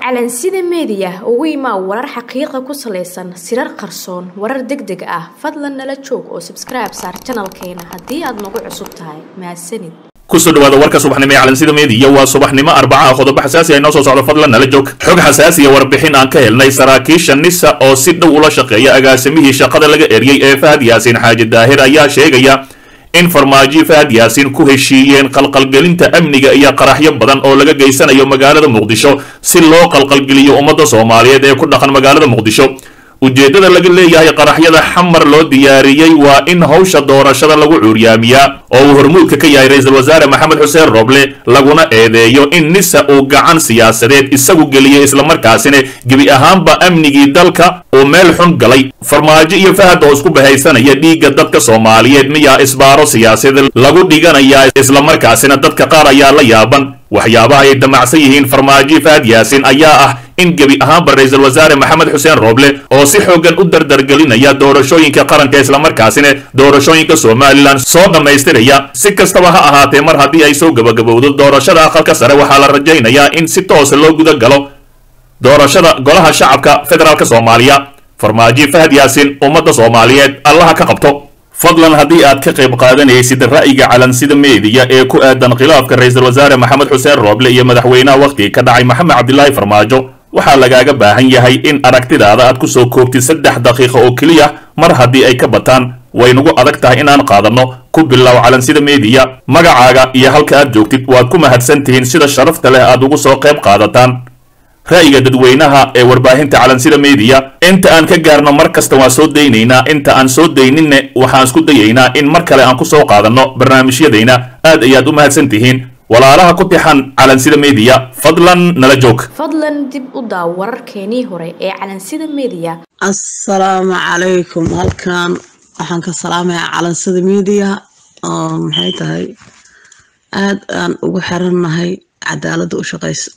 calansida meediya ugu imaa warar xaqiiqa ku salaysan sirar qarsoon warar deg deg ah fadlan nala joog oo sabskribe saar janalkeena haddii aad nagu cusub tahay mahadsanid kusoo dhawaada warka subaxnimo ee calansida meediya waa subaxnimo arbaca qodobo xasaasi ah inoo soo socdo fadlan nala joog xog xasaasiya warbixin aan ka helnay saraakiisha nisa oo si dhow ula shaqeeya agaasimihii shaqada laga eriyey ee fahad yaasiin xaaji daahir ayaa sheegaya in farmaajo fahad yaasiin ku heshiiyeen qalqalgelinta amniga iyo qaraxyo badan oo laga geysanayo magaalada muqdisho si loo qalqalgeliyo ummadda soomaaliyeed ee ku dhaqan magaalada muqdisho ujeeddada laga leeyahay qaraxyada xamar loo diyaariyey waa in hawsha doorashada lagu cuuryaamiyaa oo uu hormuudka ka yahay ra-iisul wasaare maxamed xuseen roble laguna eedeeyo in nisa uu gacan siyaasadeed isagu geliyey islamarkaasina gebi ahaanba amnigii dalka uu meel xun galay farmaajo iyo fahad oo isku bahaysanaya dhiigga dadka soomaaliyeed miyaa isbaaro siyaasadeed lagu dhiganayaa islamarkaasina dadka qaar ayaa la yaaban waxyaabaha ay damacsan yihiin farmaajo fahad yaasiin ayaa ah in gebi ahaanba ra-iisul wasaare maxamed xuseen roble oo si xoogan u dardargelinaya doorashooyinka qaranka islamarkaasina doorashooyinka somalilan soo dhammaystiraya si kastaba ha ahaatee mar haddii ay soo gabagabowdo doorashada aqalka sare waxaa la rajaynayaa in si toosa loo guda galo doorashada golaha shacabka federaalk soomaaliya farmaajo fahad yaasiin ummadda soomaaliyeed allaha ka qabto fadlan haddii aad ka qayb qaadanaysid ra'yiga calansida meediya ee ku aadan khilaafka ra-iisul wasaare maxamed xuseen rooble iyo madaxweynaha wakhtiga ka dhacay maxamed cabdilaahi farmaajo waxaa lagaaga baahan yahay in aragtidaada aad ku soo koobtid saddex daqiiqa oo keliya mar haddii ay ka bataan way nagu adag tahay inaan qaadanno ku bilow calansida meediya magacaaga iyo halka aad joogtid waad ku mahadsan tihiin sida sharafta leh aad ugu soo qayb qaadataan ra'yiga dadweynaha ee warbaahinta calansida meediya inta aan ka gaarno mar kasta waan soo daynaynaa inta aan soo dayninne waxaan isku dayaynaa in mar kale aan ku soo qaadanno barnaamijyadayna aad ayaad u mahadsan tihiin walaalaha ku tixan calansida meediya fadlan nala joog fadlan dib u daaw wararkeenii hore ee calansida meediya assalaamu calaykum halkan waxaan ka salaamayaa calansida meediya oo maxay tahay aada aan ugu xirannahay cadaaladda u shaqaysa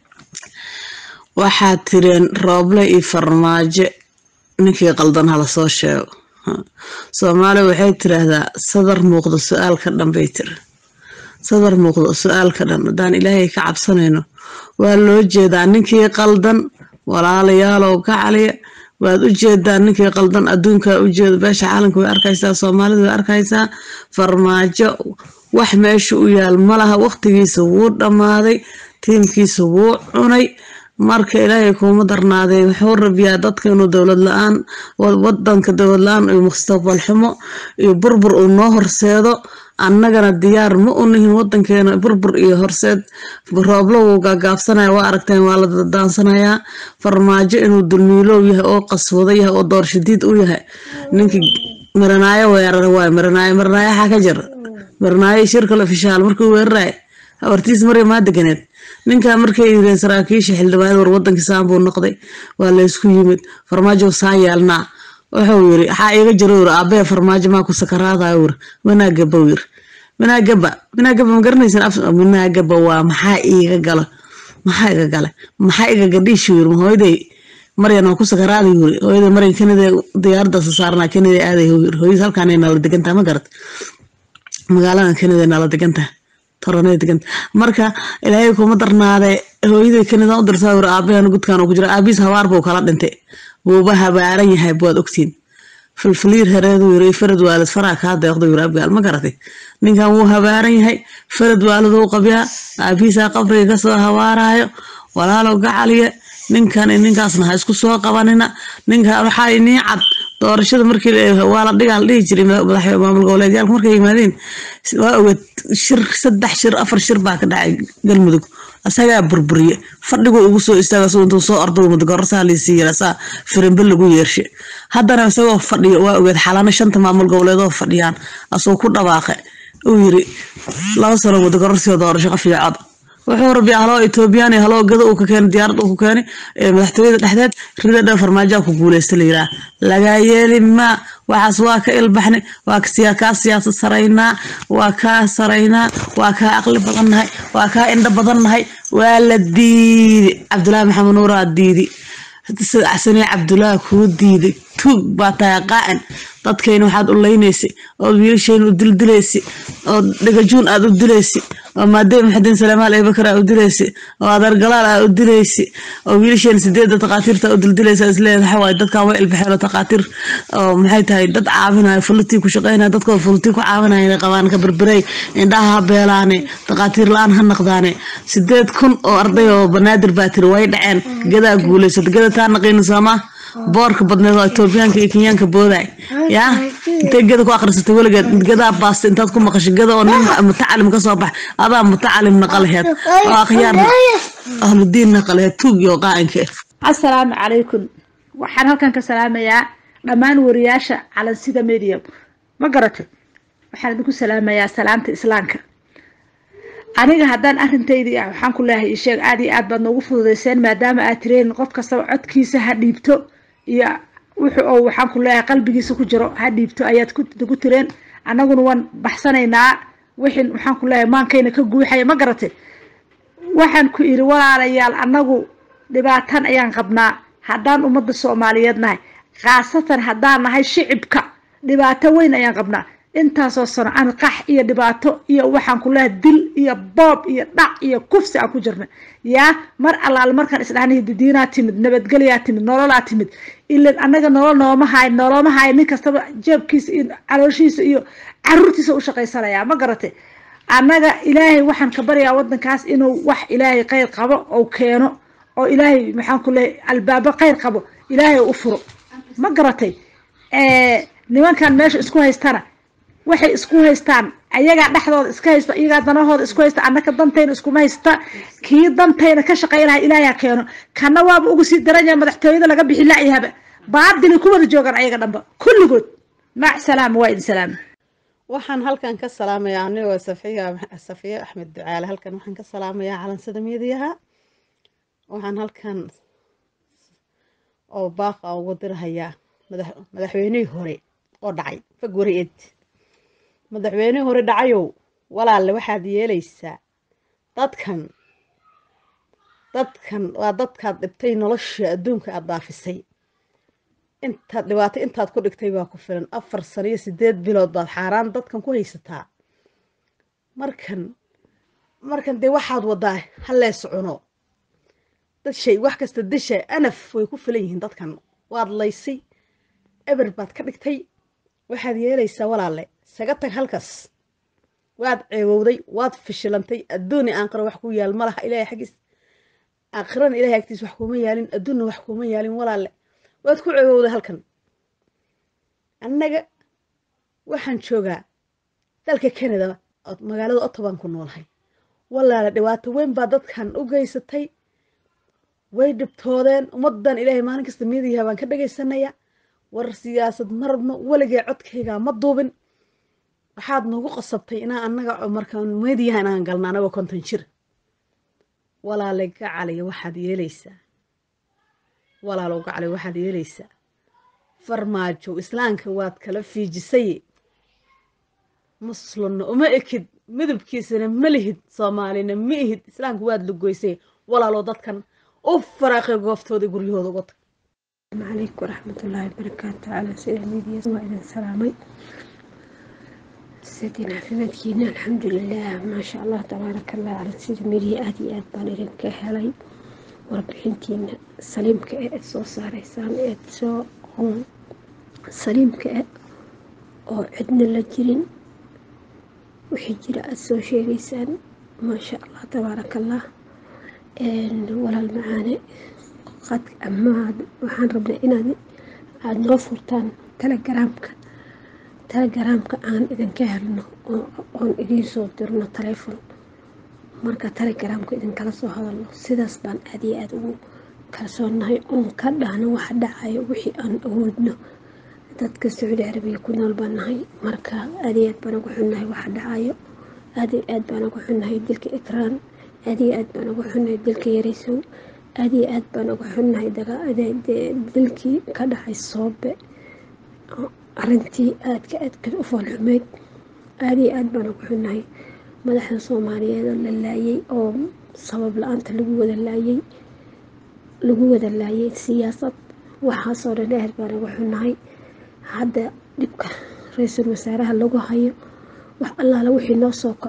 waxaad tireen rooble iyo farmaajo ninkii qaldan hala soo sheego soomaaliya waxay tiraahdaa sadar muuqdo su-aal ka dhan bay tiri sadar muuqdo su-aal ka dhan haddaan ilaahay ka cabsanayno waa loo jeedaa ninkii qaldan walaalayaalow ka caliya waad u jeedaa ninkii qaldan adduunkaa u jeeda beesha caalamka way arkaysaa soomaalida way arkaysaa farmaajo wax meesha u yaal malaha waqtigiisa wuu dhammaaday tiimkiisa wuu cunay marka ilaahay kuuma darnaadee wuxuu rabiyaa dadka inuu dowlad la-aan wadanka dowlad la-aan iyo mustaqbal xumo iyo burbur uu noo horseedo annagana diyaar ma u nihin wadankeena burbur iyo horseed rooblo wuu gaagaabsanaya waa aragteen waa la dadaansanayaa farmaajo inuu dulmiilow yahay oo qaswado yahay oo doorshadiid u yahay ninkii maranaayo weerar waay maranaayo maranaayo xaa ka jira maranaayo shirkal ofishaal markuu weeraraya habartiis marya maa deganeed ninkaa markay yireen saraakiisha xildhibaanada war wadankii saan buu noqday waa laysku yimid farmaajo saan yeelnaa wuxuu yiri waxaa iiga jiro yiri aabee farmaajo maa ku sakaraadayo yiri wanaagaba yiri wanaagaba wanaagaba ma garanaysan wanaagaba waa maxaa iiga gala maxaa iga gala maxaa iga gadhiishi yiri hooyaday maryan waa ku sakaraaday yiri hooyaday maryan kanida diyaaradaas saarnaa kanida aaday yiri hooyadii halkaan nala degantaa ma garat magaaladan kanida nala degantaa toronay deganta marka ilaahay kuma darnaade hooyaday kanida u dirtaa wir aabahan gudkaan ku jira aabiis habaar buu kala dhintay wuuba habaaran yahay waad ogtiin filfiliir hareedu yiri farad waalid faraa kaa deeqdo yiri abgaal ma garatay ninkan wuu habaaran yahay farad waalid uu qabyaa aabiisaa qabriga kasoo habaarayo walaalow gacaliya ninkan ninkaasna ha isku soo qabanina ninka waxaa inii cad doorashada markii waa la dhigaa la dhihi jiray madaxweyne maamul goboleedyaalka markay yimaadeen waa ogeed shir saddex shir afar shir baa ka dhacay galmudug asagaa burburiye fadhigu ugu soo istaaga soo intuu soo ordo mudgorsaa liisii yira saa firimbe lagu yeershe haddana isagoo fadhiyo waa ogeed xalano shanta maamul goboleedoo fadhiyaan asoo ku dhawaaqe uu yiri laba sano mudgororsiyo doorasho qof iyo cod wuxuu rabi haloo etoobiyaan iyo haloo gado uu ka keenay diyaarad uu ku keenay madaxtooyada dhexdeed rida dhan farmaajoa ku guuleysta la yiraa lagaa yeeli maa waxaas waa ka ilbaxnay waa kaa siyaasad saraynaa waa kaa saraynaa waa kaa aqli badannahay waa kaa indho badannahay waa la diiday cabdulaahi maxamed nuuraa diidi sane cabdulaahi kuu diiday tuug baa tahay qaa'in dadkayna waxaad u leynaysay ood wiilashayna u dildilaysay ood dhagajuun aad u dilaysay oo maadey maxadiin salamaal eebakar aa u dilaysi oo adeer galaal aa u dilaysi oo wiilasheen sideedda takhaatiirta u dildilaysa isleedahay waxa waaye dadkan way ilbaxeen oo takhaatiir oo maxay tahay dad caawinayo fulutii ku shaqeynaya dadkooda fulutii ku caawinaya inay qabaan ka berberay indhaha ha beelaane takhaatiir la-aan ha naqdaane sideed kun oo arday oo banaadir baa tiri way dhaceen gadaa guulaysata gada taa naqiina soomaa boorka badneed oo etoobiyaanka iyo kenyaanka booday yaa intay gada ku akhrisatay weligeed gadaa baasta intaad ku maqashay gada oo nin mutacalim ka soo bax adaa mutacalim naqalaheed oo akhyaar ahludiin naqalaheed tuug iyo qaa'inka assalaamu calaykum waxaan halkan ka salaamayaa dhammaan wariyaasha calansida medium ma garatay waxaan idinku salaamayaa salaamta islaamka aniga haddaan arintaydii ah waxaan ku leehay isheeg aad iyo aad baad noogu fududeyseen maadaama aad tireen qof kastaba codkiisa ha dhiibto iyo wuxu oo waxaan ku leeyahay qalbigiisa ku jiro ha dhiibto ayaad ku tireen annaguna waan baxsanaynaa wixin waxaan ku leeyahay maankayna ka guuxaya ma garatay waxaan ku iri walaalayaal annagu dhibaatan ayaan qabnaa haddaan ummadda soomaaliyeed nahay khaasatan haddaan nahay shicibka dhibaato weyn ayaan qabnaa intaasoo sano aan qax iyo dhibaato iyo waxaan ku leehay dil iyo boob iyo dhac iyo kufsi aan ku jirna yaa mar allaale markaan isdhahnay didiinaa timid nabadgelyaa timid nololaa timid ilan annaga nolol nooma haay noloma haay nin kastaba jeebkiisa iyo calooshiisa iyo caruurtiisa u shaqaysanaya ma garatay annaga ilaahay waxaan ka baryaa waddankaas inuu wax ilaahay kheyr qabo ou keeno oo ilaahay maxaan ku leehay albaabo kheyr qabo ilaahay u furo ma garatay nimankan meesha isku haystana waxay isku haystaan ayagaa dhexdooda iska haysto iyagaa danahooda isku haysta annaka dantayna iskuma haysta kii dantayna ka shaqaynaha ilaaha keeno kana waaba ugu sii daranya madaxtooyada laga bixi lacyahaba baadili ku wada joogaan ayaga dhanba kulligood mac salaama waa idin salaama waxaan halkan ka salaamayaa anigoo safiya safiye axmed ducaale halkan waxaan ka salaamayaa calansada miidiyaha waxaan halkan oo baaqa ugu dirahayaa madaxweynihii hore oo dhacay fagwareed madaxweynihii hore dhacayow walaalle waxaad yeelaysaa dadkan dadkan waa dadkaad dhibtay nolosha adduunka aad daafisay intaad dhibaato intaad ku dhigtay baa ku filan afar sano iyo sideed bilood baad xaaraan dadkan ku haysataa markan markan dee waxaad wadaa hallees cuno dad shay wax kasta dasha anaf way ku filan yihiin dadkan waad laysay eber baad ka dhigtay waxaad yeelaysaa walaalle isaga tag halkaas waad ceewowday waad fishilantay adduuni aanqaro wax ku yaal ma laha ilaahay xaggiis aakhirana ilahay agtiis wax kuuma yaalin adduunna wax kuuma yaalin walaalle waad ku ceewowday halkan annaga waxaan joogaa dalka canada magaalada ottobaan ku noolahay walaale dhibaato weyn baa dadkan u geysatay way dhibtoodeen ummaddan ilaahay maalin kasta miidiyaha baan ka dhagaysanaya war siyaasad marabno weligee codkaygaa ma duubin waxaad nagu qasabtay inaa annaga markaan meediyaha inaan galna anagoo konton jir walaale gacaliya waxaad yeelaysaa walaalow gacaliya waxaad yeelaysaa farmaajo islaamka waad kala fiijisay muslimna uma ekid midabkiisana ma lihid soomaalina ma ihid islaamka waad lugoysay walaalow dadkan u faraaqay gooftooda guryahooda uga tag عليكم ورحمة الله وبركاته على سيد ميديا وإذا سلامي سيدنا في مدينة الحمد لله ما شاء الله تبارك الله على سيد ميديا آدي آد بانيرين كهلاي وربحنتين سليم كأد سو ساريسان آد سو سليم كأد oo cidna la jirin wixii jira aada soo sheegaysaan maasha allah tabaaraka allah walaal macaane qad amaad waxaan rabnaa inaad aada noo furtaan telegaraamka telegaraamka aan idinka helno oon idiin soo dirno taleefon marka telegaraamka idinkala soo hadalno sidaas baan aada iyo aada ugu kalsoonnahay oon ka dhahno waxa dhacayo wixii aan awoodno dadka sacuudi carabiya ku nool baan nahay marka aad iyo aad baan ugu xunnahay waxa dhacayo aad iyo aad baan ugu xunnahay dilka ikraan aad iyo aad baan ugu xunnahay dilka yaraysow aad iyo aad baan uga xunnahay dilkii ka dhacay soobe arintii aadka aadka u foolxumeyd aad iyo aad baan uga xunnahay madaxda soomaaliyeed oo la laayay oo sabab la-aanta lagu wada laayay lagu wada laayay siyaasad waxaasoo dhan aad baan uga xunnahay hadda dhibka ra-iisul wasaaraha lagu hayo wax allaala wixii noo soo kaco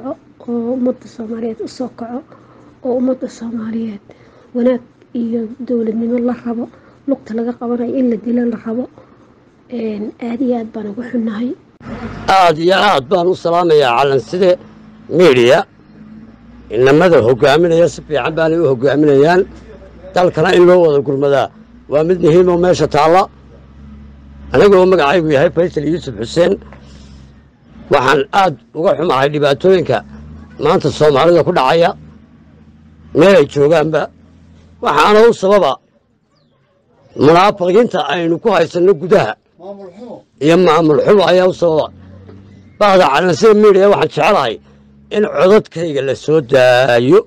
oo ummadda soomaaliyeed usoo kaco oo ummadda soomaaliyeed wanaag iyo dowladnimo la rabo lugta laga qabanayo in la dilo la rabo aada iyo aad baan ugu xunnahay aada iyo aad baan u salaamayaa calanside midiya inamada hogaaminaya si fiican baanay u hogaaminayaan dalkana in loo wada gurmadaa waa mid muhiim oo meesha taalla anigoo magacaygu yahay faysal yuusuf xuseen waxaan aad uga xumahay dhibaatooyinka maanta soomaalida ku dhacaya meel ay joogaanba waxaana u sababa munaafiqiinta aynu ku haysanno gudaha iyo maamul xumo ayaa u sababa bahda calansida midiya waxaan jecelahay in codadkayga la soo daayo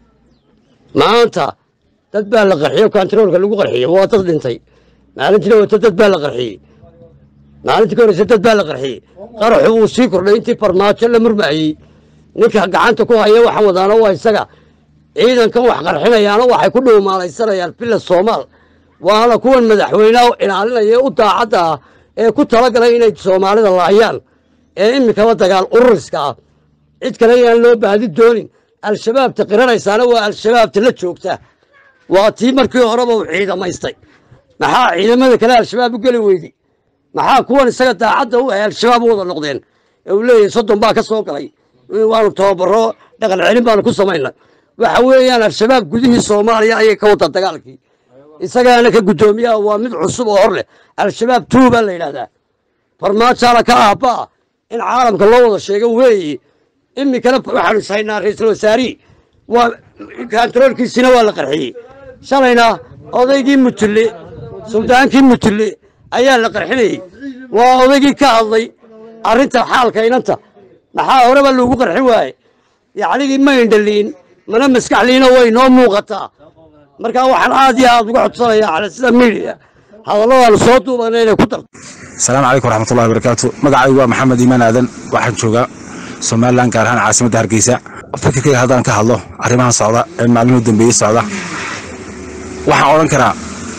maanta dad baa la qarxiyo kontaroolka lagu qarxiyo waa dad dhintay maalintiina wata dad baa la qarxiyey maalintii ka horeysa dad baa la qarxiyey qaraxu wuu sii kordhay intii farmaajo la murmaayey ninka gacanta ku haya waxaan wadaana waa isaga ciidankan wax qarxinayaana waxay ku dhuumaalaysanayaan villa soomaal waana kuwan madaxweyneha ilaalinaya u daacadda ah ee ku talagalay inay soomaalida laayaan ee iminkaba dagaal ururiska ah cid kale yaan loo baadi doonin al-shabaabta qiranaysaana waa al-shabaabta la joogta waa tii markii horeba uu ciidamaystay maxaa ciidamada kale al-shabaab u geli weyday maxaa kuwan isaga daacadda u ahay al-shabaab u wada noqdeen ee uu leeyahay soddon baa ka soo galay waanu tababaro dhaqan celin baanu ku samaynay waxa weeyaan al-shabaab gudihii soomaaliya ayay ka wada dagaalkii isagaana ka guddoomiyaha waa mid cusub oo hor leh al-shabaab tuu baa la yidhahdaa farmaajaana ka aabba'a in caalamka loo wada sheego weeye iminkana waxaanu ishaynaa ra-iisul wasaarihi waa kantaroolkiisina waa la qarxiyey shalayna odaygii mutulle suldaankii mutulle ayaa la qarxinayey waa odaygii ka hadlay arrinta xaalka inanta maxaa horeba loogu qarxin waaye yacnigii ma indhaliin mana maskaxliina way noo muuqataa markaa waxaan aad iyo aad uga codsanayaa cala sida midiya hadalladaanu soo duubana inay ku darto asalaamu calaykum waraxmatullahi wabarakaatu magacaygu waa maxamed iimaan aadan waxaan joogaa somalilan gaar ahaan caasimadda hargeysa fikirkayga haddaan ka hadlo arrimahan socda ee maalmihii dambeeyey socda waxaan odhan karaa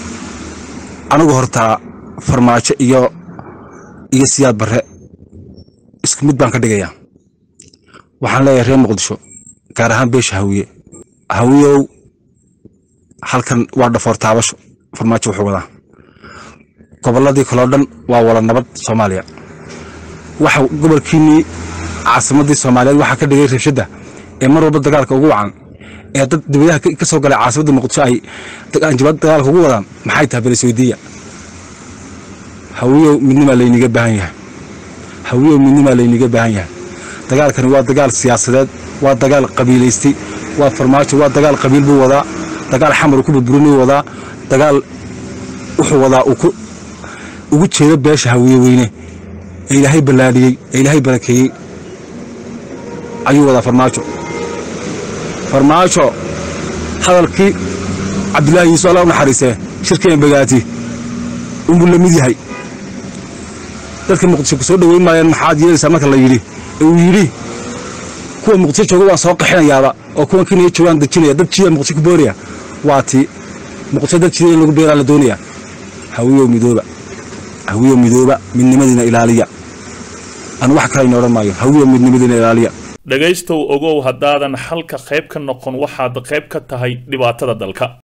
anigu hortaa farmaajo iyo iyo siyaad barre isku mid baan ka dhigayaa waxaan leeyahay reer muqdisho gaar ahaan beesha hawiye hawiyow halkan waa dhafoor taabasho farmaajo wuxuu wadaa gobolladii kaloo dhan waa wala nabad soomaaliya waxa gobolkiinnii caasimaddii soomaaliyeed waxaa ka dhigay rabshadda ee mar walba dagaalka ugu wacan ee dad dibadaha ka soo galay caasimadda muqdisho ay anjabad dagaalka ugu wadaan maxay tahay belisweydiiya hawiyow midnimaa layniga baahan yahay hawiyow midnimaa layniga baahan yahay dagaalkani waa dagaal siyaasadeed waa dagaal qabiilaystay waa farmaajo waa dagaal qabiil buu wadaa dagaal xamar ku burburinuu wadaa dagaal wuxuu wadaa ugu jeedo beesha hawiye weyne ee ilaahay ballaadhiyey ee ilaahay barakeeyey ayuu wadaa farmaajo farmaajo hadalkii cabdilaahi yuusuf alla u naxariisee shirkeen bagaati unbuu la mid yahay dadka muqdisho ku soo dhoweyn maayaan maxaad yeelaysaa marka la yidhi ee uu yidhi kuwa muqdisho jooga waan soo qaxinayaaba oo kuwan kenya joogaan dejinaya dad jiya muqdisho ku booraya waa tii muqdisho dad jiya in lagu beeraa la doonaya hawiyow midooba hawiyow midooba midnimadiina ilaaliya anu wax kalayna odhan maayo hawiyow midnimadiina ilaaliya dhegaystow ogow haddaadan xalka qayb ka noqon waxaad qayb ka tahay dhibaatada dalka